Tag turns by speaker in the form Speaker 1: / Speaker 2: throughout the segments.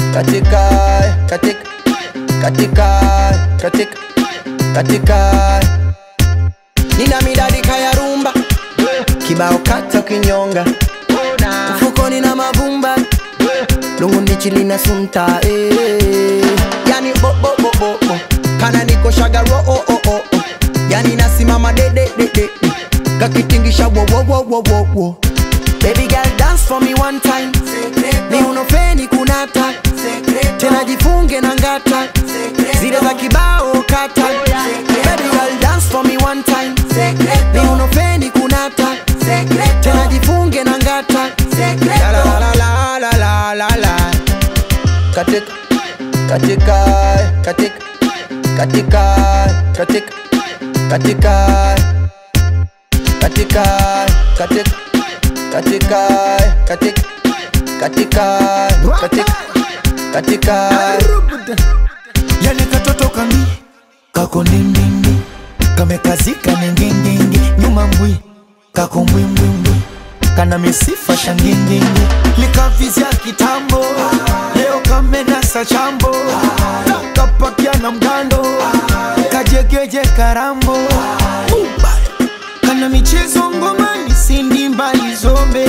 Speaker 1: katika katika katika katika katika nina midadi kaya rumba kibao kata kinyonga mfukoni na mavumba lungu ndichili na sunta eh. yani bo bo bo bo bo kana niko shagaro oh oh oh oh. yani nasimama de de de de de. kakitingisha wo wo wo wo wo wo baby girl dance for me one time ni unofeni kunata tena jifunge na ngata zile za kibao kata baby girl dance for me one time ni unofeni kunata tena jifunge na ngata la la la la la la la la katika katika katika katika katika katika katika katika katika katika katika katika katika
Speaker 2: yani katoto kami kako ndindindi kamekazika ningindingi nyuma mbwi kako mbwimbwimbwi kana misifa shangindingi likavizya kitambo leo kamenasa chambo kapakia na mgando kajegeje karambo Uba. kana michezo ngomani sindi mbali zombe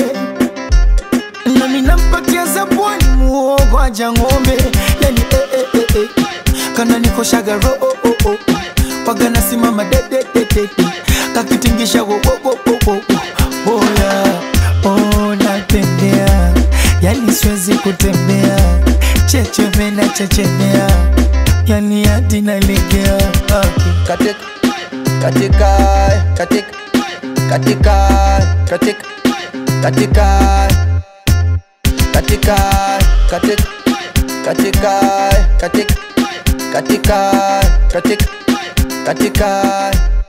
Speaker 2: nami nampatia zabwani muogo aja ng'ombe yani eh, eh, eh, eh. kana nikoshaga ro oh, oh, oh. waga nasimama dedededede kakitingisha wo, wo, wo, wo, wo, wo. boya oh, natembea yani siwezi kutembea checheme na chechemea yani hadi nalegea okay.
Speaker 1: katika katika katika katika katika katika katika katika katika katika katika katika katika